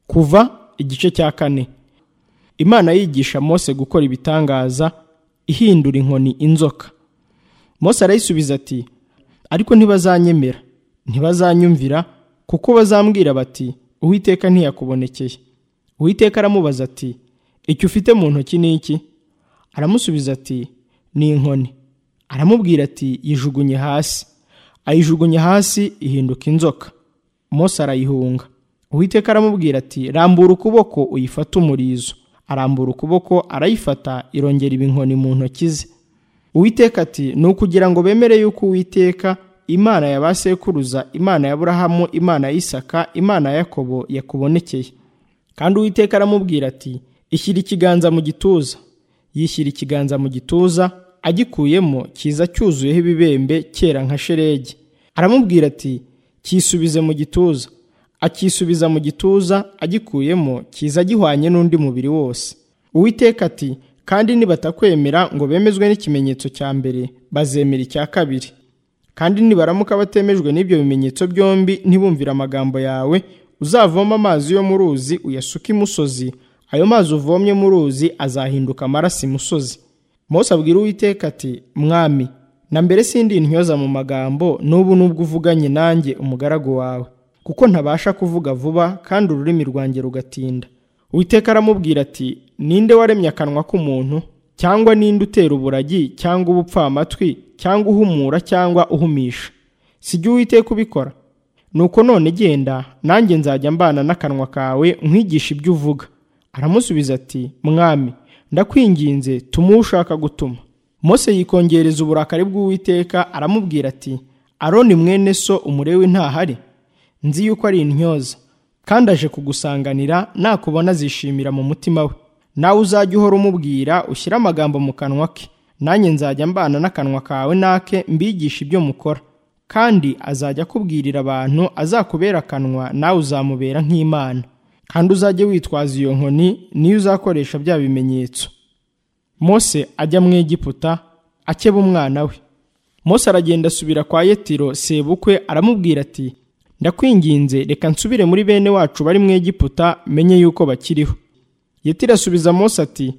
kuva igice cya kane imana yigisha mose gukora ibitangaza ihindura inkoni inzoka mose arayisubiza ati ariko ntibazanyemera ntibazanyumvira kuko bazambwira bati uwiteka ntiyakubonekeye uwiteka aramubaza ati icyo ufite mu ntoki ni iki aramusubiza ati ni inkoni aramubwira ati yijugunye hasi ayijugunye hasi ihinduka inzoka mose arayihunga uwiteka aramubwira ati rambura ukuboko uyifate umurizo arambura ukuboko arayifata irongera iba inkoni mu ntoki ze uwiteka ati ni ukugira ngo bemere yuko uwiteka imana ya ba sekuruza imana ya burahamu imana ya isaka imana ya yakobo yakubonekeye kandi uwiteka aramubwira ati ishyira ikiganza mu gituza yishyira ikiganza mu gituza agikuyemo kiza cyuzuyeho ibibembe cyera nka sheregi aramubwira ati cyisubize mu gituza akisubiza mu gituza agikuyemo kiza gihwanye n'undi mubiri wose uwiteka ati kandi nibatakwemera ngo bemezwe n'ikimenyetso cya mbere bazemera icya kabiri kandi nibaramuka batemejwe n'ibyo bimenyetso byombi ntibumvire amagambo yawe uzavoma amazi yo mu ruzi uyasuke imusozi ayo mazi uvomye mu ruzi azahinduka amaraso imusozi Mose abwira uwiteka ati mwami na mbere sindi intyoza mu magambo n'ubu nubwo uvuganye nanjye umugaragu wawe kuko ntabasha kuvuga vuba kandi ururimi rwanjye rugatinda uwiteka aramubwira ati ninde waremye akanwa k'umuntu cyangwa ninde utera uburagi cyangwa ubupfamatwi cyangwa uhumura cyangwa uhumisha si jya uwiteka ubikora nuko none genda nanjye nzajya mbana n'akanwa kawe nkwigisha ibyo uvuga aramusubiza ati mwami ndakwinginze tuma uwo ushaka gutuma mose yikongereza uburakari bw'uwiteka aramubwira ati aroni mwene so umurewe ntahari nzi yuko ari intyoza kandi aje kugusanganira nakubona azishimira mu mutima we nawe uzajya uhora umubwira ushyire amagambo mu kanwa ke nanjye nzajya mbana n'akanwa kawe nake mbigisha ibyo mukora kandi azajya akubwirira abantu azakubera akanwa nawe uzamubera nk'imana kandi uzajye witwaza iyo nkoni niyo uzakoresha bya bimenyetso mose ajya mu egiputa akeba umwana we mose aragenda asubira kwa yetiro sebukwe aramubwira ati ndakwinginze reka nsubire muri bene wacu bari mu egiputa menye yuko bakiriho yetiro asubiza mose ati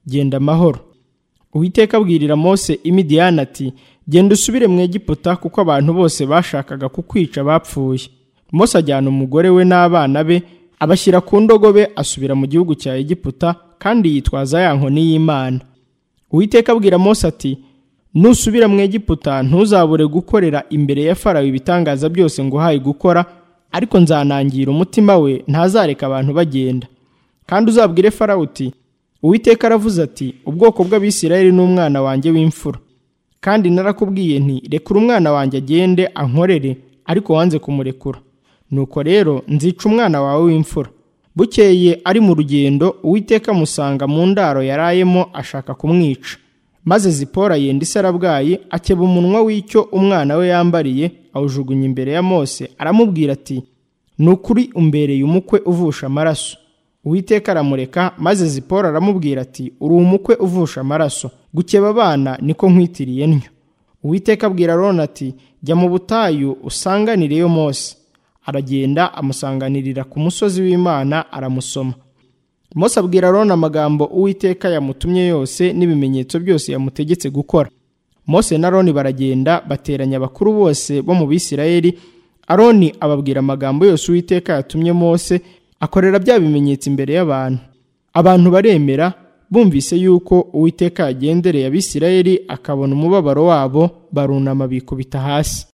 genda amahoro uwiteka abwirira mose imidiyani ati genda usubire mu egiputa kuko abantu bose bashakaga kukwica bapfuye mose ajyana umugore we n'abana be abashyira ku ndogobe asubira mu gihugu cya egiputa kandi yitwaza ya nkoni y'imana uwiteka abwira mose ati nusubira mu egiputa ntuzabure gukorera imbere ya farawe ibitangaza byose nguhaye gukora ariko nzanangira umutima we ntazareka abantu bagenda kandi uzabwire farawe uti uwiteka aravuze ati ubwoko bw'abisirayeli n'umwana wanjye w'imfura kandi narakubwiye nti rekura umwana wanjye agende ankorere ariko wanze kumurekura nuko rero nzica umwana wawe w'imfura bukeye ari mu rugendo uwiteka amusanga mu ndaro yarayemo ashaka kumwica maze zipora yenda isarabwayi akeba umunwa w'icyo umwana we yambariye awujugunya imbere ya mose aramubwira ati ni ukuri umbereye umukwe uvusha amaraso uwiteka aramureka maze zipora aramubwira ati uri umukwe uvusha amaraso gukeba abana niko nkwitiriye ntyo uwiteka abwira aroni ati jya mu butayu usanganireyo mose aragenda amusanganirira ku musozi w'imana aramusoma mose abwira aroni amagambo uwiteka yamutumye yose n'ibimenyetso byose yamutegetse gukora mose na aroni baragenda bateranya abakuru bose bo mu bisirayeli aroni ababwira amagambo yose uwiteka yatumye mose akorera bya bimenyetso imbere y'abantu abantu baremera bumvise yuko uwiteka yagendereye abisirayeli akabona umubabaro wabo barunama bikubita hasi